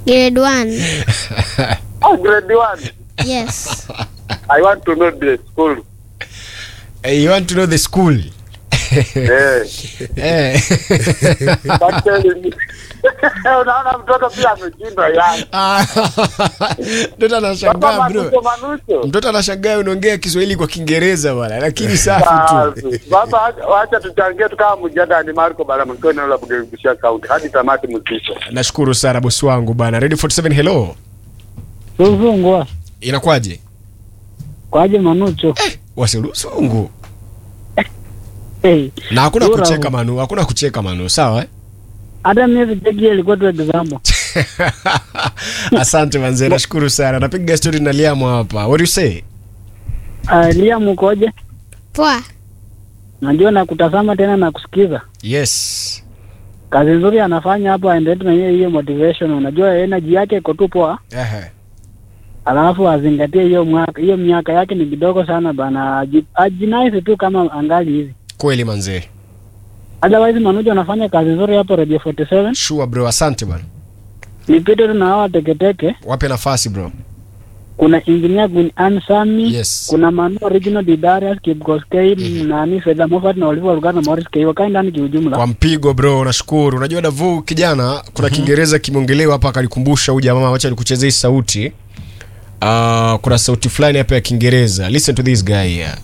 Grade 1. Oh, grade one. Yes. I want to know the school. Eh, you want to know the school Eh. Eh. But tell me. Unaona mtoto pia ameshindwa yani. Ah, mtoto anashangaa Sasa bro manucho manucho. mtoto anashangaa unaongea kiswahili kwa kiingereza bwana lakini safi tu Basi. Sasa wacha- wacha tuchangie tu kama mjada ni Marco bala mkiwa eneo la Bugerubushia County hadi tamati mzito. nashukuru sana bosi wangu bana radio 47 hello Suzungwa inakwaje kwaje Manucho? wasilusungu Hey, na hakuna Bora kucheka hu- manu hakuna kucheka manu sawa eh? hata mimi vijegi ilikuwa tu example. asante manze nashukuru sana napiga story na liamu hapa what do you say Uh, Liam ukoje? Poa. Najua na kutazama tena na kusikiza. yes Kazi nzuri anafanya hapo, aendelee tu na hiyo hiyo motivation. Unajua energy yake iko tu poa, Ehe. alafu azingatie hiyo mwaka hiyo miaka yake ni kidogo sana bana, aji- ajinaize tu kama angali hivi. kweli manze Otherwise Manucho anafanya kazi nzuri hapo Radio 47. sure bro asante bana Nipite tu na hawa teketeke. wape nafasi bro Kuna engineer Gun Ansami, Yes. kuna Manu Original Didarius Kipkoskei, nani Fedha Moffat na Oliver Lugano na Morris Kei wakae ndani kiujumla. kwa mpigo bro nashukuru unajua davu kijana kuna kiingereza kimeongelewa hapa akalikumbusha huyu jamaa wacha nikuchezea hii sauti uh, kuna sauti fulani hapa ya kiingereza listen to this guy here.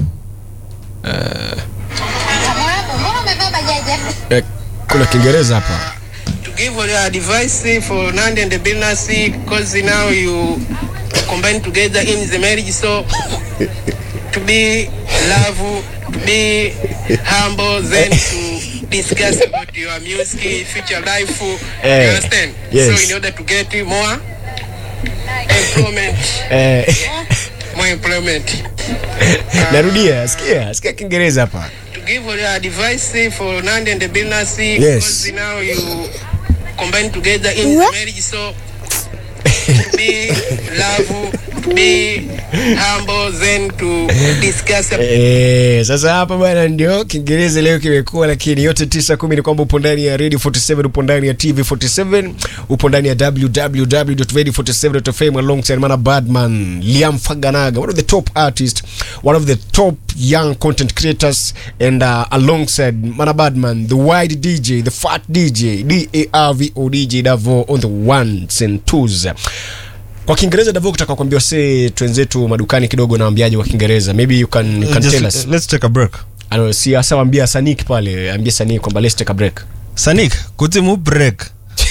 Mbona umevaa bajaji? Eh, kuna kiingereza hapa to give all your advice for Nandi and the business because now you combine together in the marriage so to be love to be humble then to discuss about your music future life Eh, you understand yes. so in order to get more employment eh, more employment narudia sikia sikia kiingereza hapa to give all your advice for Nandi and the business Yes. because now you combine together in the marriage so to be love to be humble then to discuss about Eh, sasa hapa bwana ndio kiingereza leo kimekuwa lakini yote tisa kumi ni kwamba upo ndani ya radio 47 upo ndani ya tv 47 upo ndani ya www.radio47.fm alongside mana badman liam faganaga one of the top artists one of the top young content creators and uh, alongside mana badman the wide dj the fat dj darvo dj davo on the ones and twos kwa kiingereza davo kutaka kuambia se twenzetu madukani kidogo naambiaje kwa kiingereza maybe you can, you can Just, tell us let's take a break. ano si hasa waambia sanik pale ambie sanik kwamba let's take a break Sanik, kuti mu break.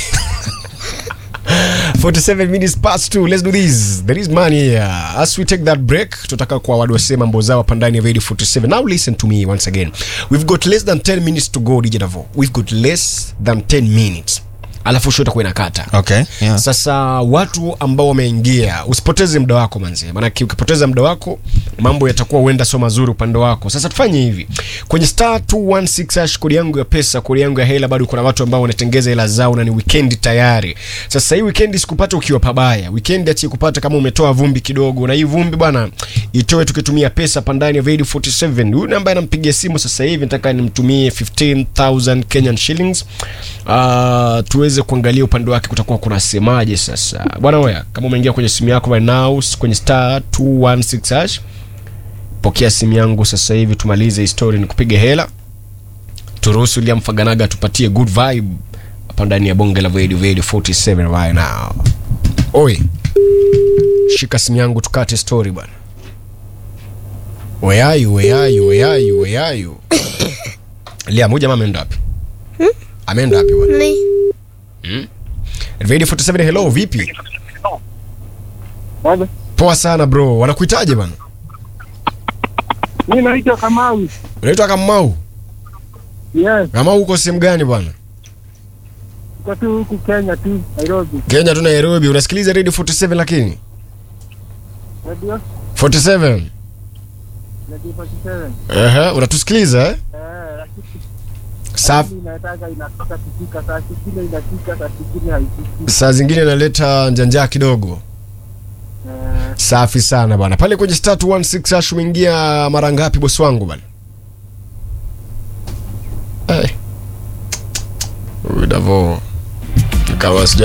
47 minutes past 2 let's do this there is money here as we take that break tutaka kwa wadu wasema mambo zao hapa ndani ya radio 47 now listen to me once again we've got less than 10 minutes to go DJ Davo we've got less than 10 minutes alafu show itakuwa inakata Okay, yeah. sasa watu ambao wameingia usipoteze muda wako manzie maanake ukipoteza muda wako mambo yatakuwa huenda sio mazuri upande wako sasa tufanye hivi kwenye star 216 hash kodi yangu ya pesa kodi yangu ya hela bado kuna watu ambao wanatengeza hela zao na ni weekend tayari sasa hii weekend sikupata ukiwa pabaya weekend achi kupata kama umetoa vumbi kidogo na hii vumbi bwana itoe tukitumia pesa pandani ya radio 47 huyu ambaye anampigia simu sasa hivi nataka nimtumie 15000 Kenyan shillings uh, tuweze kuangalia upande wake kutakuwa kunasemaje sasa bwana oya kama umeingia kwenye simu yako right now kwenye star 216 hash pokea simu yangu sasa hivi tumalize histori ni kupiga hela turuhusu liam faganaga tupatie good vibe hapa ndani ya bonge la radio radio 47 right now oi shika simu yangu tukate story bwana weayu weayu weayu weayu liam huyu jamaa ameenda wapi ameenda wapi bwana Ni. radio 47 hello vipi Baba, poa sana bro wanakuitaje bwana mimi naitwa Kamau. unaitwa kamau Yes, kamau uko sehemu gani bwana kwa tu huku Kenya tu, Nairobi. kenya tu nairobi unasikiliza radio 47 lakini Radio 47 Radio 47. Aha, unatusikiliza eh? Eh, lakini Safi. inataka inataka kufika saa zingine inafika saa zingine haifiki. saa zingine naleta njanja kidogo Eh, safi sana bana pale kwenye star 216 hash umeingia mara ngapi bosi wangu bana hey. Huyu Davo kama sija